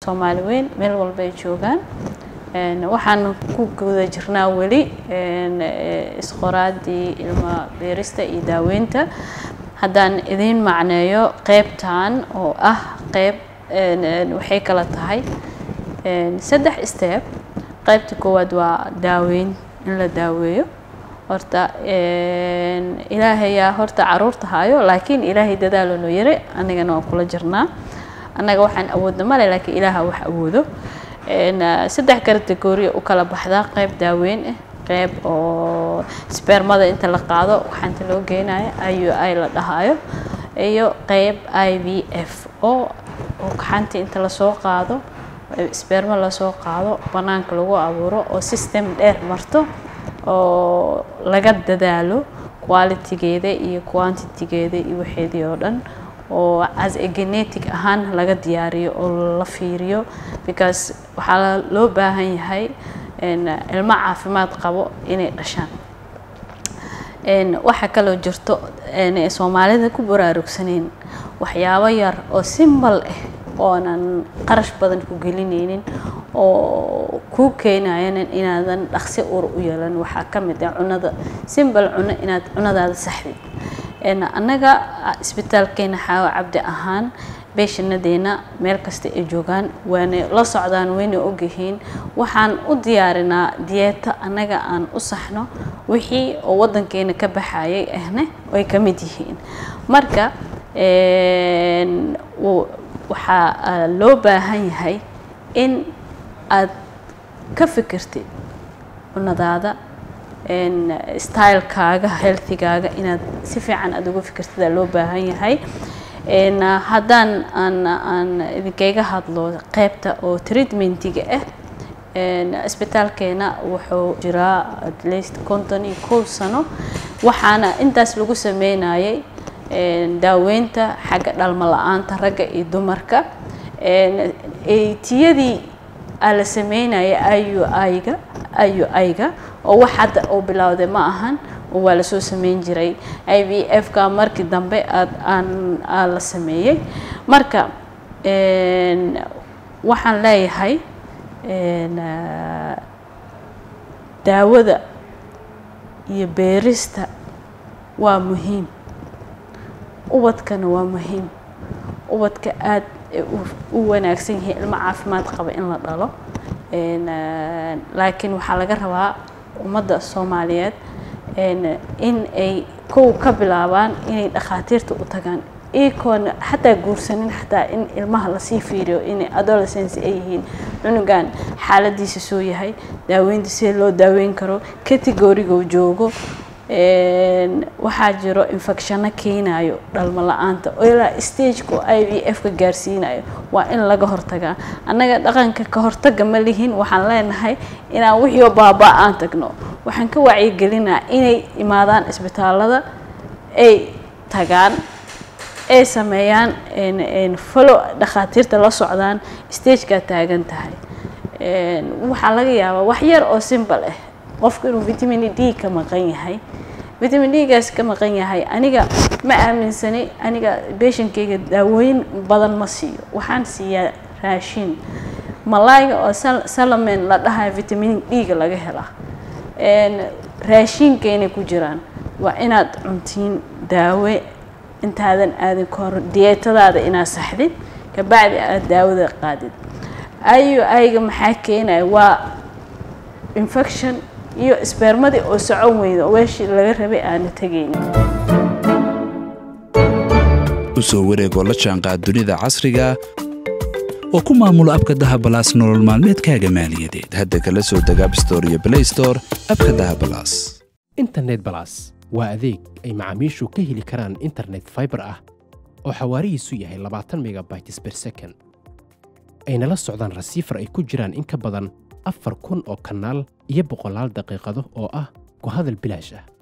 soomaali weyn meel walba ay joogaan waxaan ku guda jirnaa weli isqoraadii ilma beerista iyo daaweynta haddaan idiin macneeyo qeybtan oo ah qeyb waxay kala tahay saddex step qeybta koowaad waa daaweyn in la daaweeyo horta ilaahayaa horta caruurta hayo laakiin ilaahay dadaalo noo yare anigana waan kula jirnaa annaga waxaan awoodna male laakiin ilaaha wax awoodo saddex kategoriya u kala baxdaa qeyb daaweyn ah qeyb oo spermada inta la qaado waxaanta loo geynayo ayu ay la dhahayo iyo qeyb i v f oo oo gaxanta inta lasoo qaado sperma lasoo qaado banaanka lagu abuuro oo system dheer marto oo laga dadaalo qualitygeeda iyo quantitygeeda iyo waxeedii oo dhan oo as a genetic ahaan laga diyaariyo oo la fiiriyo because waxaa loo baahan yahay ilmo caafimaad qabo inay dhashaan waxaa kaloo jirto soomaalida ku baraarugsaneyn waxyaabo yar oo simbal ah oonan qarash badan ku gelinaynin oo kuu keenayan inaadan dhaqsi ur u yeelan waxaa ka mid ah cunada simbal cuno inaad cunadaada saxdid annaga isbitaalkeena xaawo cabdi ahaan beeshanadeena meel kasta ay joogaan waana la socdaan wayna ogyihiin waxaan u diyaarinaa diyeeto annaga aan u saxno wixii oo waddankeena ka baxayay ahna ay ka mid yihiin marka waxaa loo baahan yahay in aad ka fikirtid cunadaada stylekaaga healthigaaga inaad si fiican aada uga fikirtidaa loo baahan yahay haddaan aan aan idinkayga hadlo qeybta oo treatmentiga ah isbitaalkeena wuxuu jiraa at least konton iyo kow sano waxaana intaas lagu sameynayay daaweynta xagga dhalmo la-aanta ragga iyo dumarka tiyadii aa la sameynaya ayu ayga ayu ayga oo wax hadda oo bilowday ma ahan oo waa lasoo sameyn jiray i v f ka markii dambe aad aan aa la sameeyey marka waxaan leeyahay daawada iyo beerista waa muhiim ubadkana waa muhiim ubadka aad u wanaagsan yihiin ilmo caafimaad qaba in la dhalo laakiin waxaa laga rabaa ummadda soomaaliyeed in ay kow ka bilaabaan inay dhakhaatiirta u tagaan ikoona xataa guursanin xataa in ilmaha lasii fiiriyo inay adolescence ay yihiin cunugan xaaladiisa soo yahay daaweynta sida loo daaweyn karo categoriga joogo waxaa jiro infectionno keenayo dhalmo la-aanta oo ilaa stageka i v f ka gaarsiinayo waa in laga hortagaa annaga dhaqanka ka hortaga ma lihin waxaan leenahay inaan wixiioo baaba aan tagno waxaan ka wacyigelinaa inay imaadaan isbitaalada ay tagaan ay sameeyaan falo dhakhaatiirta la socdaan stagekaa taagan tahay waxaa laga yaabaa wax yar oo simbal ah qofku inuu vitamin d ka maqan yahay vitamin d-gaas ka maqan yahay aniga ma aaminsani aniga beeshankeyga daawooyin badan ma siiyo waxaan siiyaa raashin malaayga oo salamen la dhahayo vitamin d-ga laga helaa raashiinkaynay ku jiraan waa inaad cuntiin daawe intaadan aadin ka hor diyeetadaada inaad saxdid kabacdi aad daawada qaadid ayo ayga maxaa keenaya waa infection iyo sbermadii oo socon weyda oo weeshii laga rabay aana tegaynin u soo wareegoo la jaanqaad dunida casriga oo ku maamulo abka dahabalaas nolol maalmeedkaaga maaliyadeed hadda kala soo deg abstore iyo blaystore abka dahabalaas internet balas waa adeeg ay macaamiishu ka heli karaan internet faibar ah oo xawaarihiisu yahay labaatan megabytes ber second ayna la socdaan rasiifar ay ku jiraan in ka badan afar kun oo kanaal iyo boqolaal daqiiqado oo ah ku hadal bilaash ah